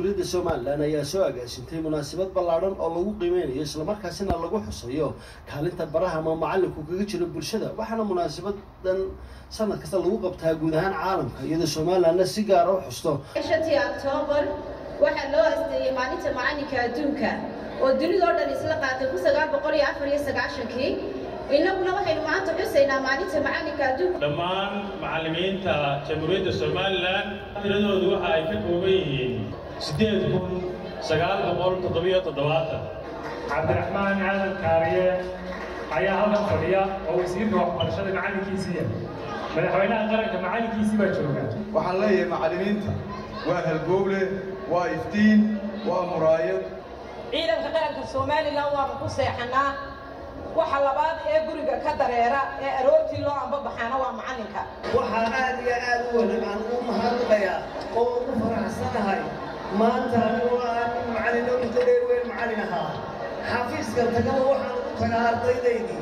jamhuuriyadda somalilan ayaa soo agaasintay munaasabad ballaadhan oo lagu qiimeynayo islamarkaasina lagu xusayo kaalinta baraha ama macalinku kaga jiro bulshada waxaana munaasabadan sanad kasta lagu qabtaa guud ahaan caalamka iyadoo somalilanna si gaara u xusto shantii octoobar waxaa loo asteeyey maalinta macalinka adduunka oo dunidao dhan isla qaatay kun sagaal boqol iyo afar iyo sagaashankii innaguna waxaynu maanta xusaynaa maalinta macalinka adduunka dhammaan macallimiinta jamhuuriyadda somalilan tiradoodu waxa ay ka kooban yihiin siddeed kun sagaal boqol toddobiyo toddobaatan cabdiraxmaan aadan kaariye ayaa halkan fadhiya oo wasiirka waxbarashada macalinkiisiiya madaxweynaha qaranka macalinkiisii baa jooga waxaan leeyahay macallimiinta waa halbowle waa iftiin waa muraayad ciidanka qaranka somalilan waanu ku seexanaa waxa labaad ee guriga ka dareera ee aroortii loo ambabaxaana waa macalinka waxaa aad iyo aad u wanaag aan u mahadnaqayaa oo ugu faraxsanahay maanta anigoo ah nin macallin oo inta dheer weyn macallin ahaa xafiiska tagaba waxaan u tagaa ardaydaydii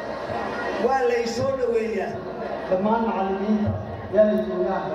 waa lay soo dhoweeyaa dhammaan macallimiinta yaala joogaanka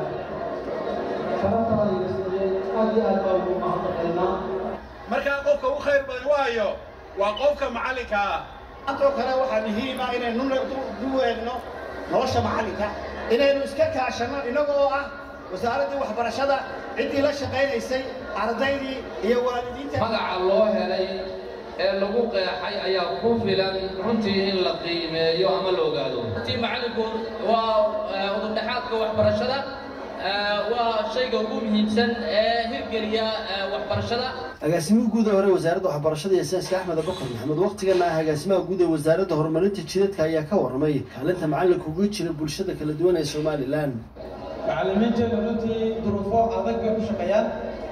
sharaftada iyo sideen aad iyo aad baan ugu mahadnaqaynaa markaa qofka u khayr badan waayo waa qofka macallinka ah maantoo kale waxaa muhiima inaynu du eegno nolosha macallinka inaynu iska kaashanno innagoo ah wasaaraddii waxbarashada ciddii la shaqaynaysay ardaydii iyo waalidiinta magaca loo helay ee lagu qeexay ayaa ku filan runtii in la qiimeeyo ama la ogaado runtii macallinku waa udubdhexaadka waxbarashada waa shayga ugu muhiimsan ee hirgeliya waxbarashada agaasimaha guud ee hore wasaaradda waxbarashada iyo sayniska axmed abakar maxamed waqtigana ah agaasimaha guud ee wasaaradda horumarinta jidadka ayaa ka warramay kaalinta macallinka uga jira bulshada kala duwan ee somalilan macallimiinteedu runtii duruufo adag bay ku shaqeeyaan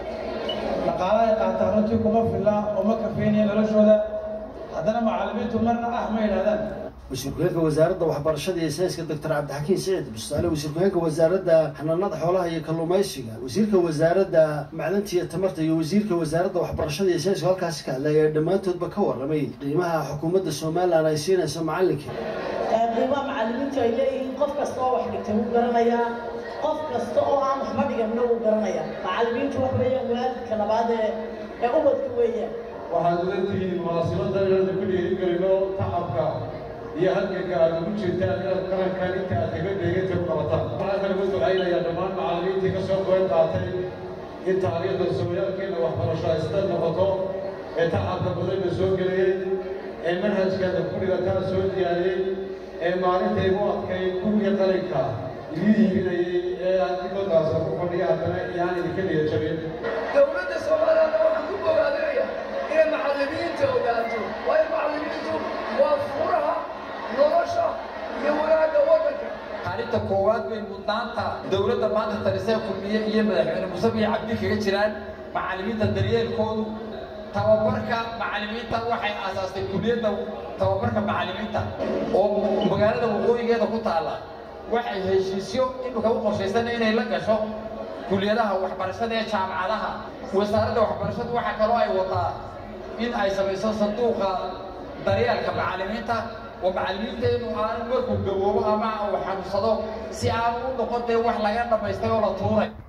dhaqaala ay qaataan runtii kuma filla oo ma kafeynaya noloshooda haddana macallimiintu marna ah ma yidhahdaan wasiir ku-xigeenka wasaaradda waxbarashada iyo sayniska doctor cabdixakiin siciid bustaale wasiir ku-xigeenka wasaaradda xanaanada xoolaha iyo kalluumaysiga wasiirka wasaaradda macdanta iyo tamarta iyo wasiirka wasaaradda waxbarashada iyo sayniska halkaasi ka hadlay ayaa dhammaantoodba ka warramay qiimaha xukuumadda somalilan ay siinayso macallinka qiimaha macallimiintu ay leeyihiin qof kasta oo wax dhigtay wuu garanayaa qof kasta oo aan waxba dhiganna wuu garanayaa macallimiintu wax weeyaan waalidka labaad ee ee ubadka weeyaan waxaad uga tihiin munaasabadda inaanu ku dhiirigelino tacabka iyo halganka aad ugu jirtaan inaad qarankan inta aad kaga dheeganta u qabataan waxaan kale ku ducaynayaa dhammaan macallimiintii ka soo qayb qaatay in taariikhda sooyaalkeena waxbarasho ay sida noqoto ee tacabka badanna soo geliyey ee manhajkeeda ku dhigataa soo diyaariyey ee maalintay u adkay kuwii qalinka idin hiibinayey ee aad dibadaasa ku fadhiya haddana iyaan idinka dhiga jabin dowladda soomaaliyana waxaan ku bogaadinaya inay macallimiinta ogaato waayo macallimiintu waa furaha nolosha iyo wanaagga waddanka kaalinta koowaad bay mudnaanta dowladda maanta talisee kulmiye iyo madaxweyne muuse biyo cabdi kaga jiraan macallimiinta daryeelkoodu tababarka macallimiinta waxay aasaastay kuliyadda tababarka macallimiinta oo magaalada waqooyigeeda ku taalla waxay heshiisyo imika u qorshaysan inay la gasho kuliyadaha waxbarashada ee jaamacadaha wasaaradda waxbarashadu waxaa kaloo ay wadaa in ay samayso sanduuqa daryeelka macallimiinta oo macallimiinteenu aanu markuu gaboobo ama uu xanuunsado si aanu u noqon dee wax laga dhammaystay oo la tuuray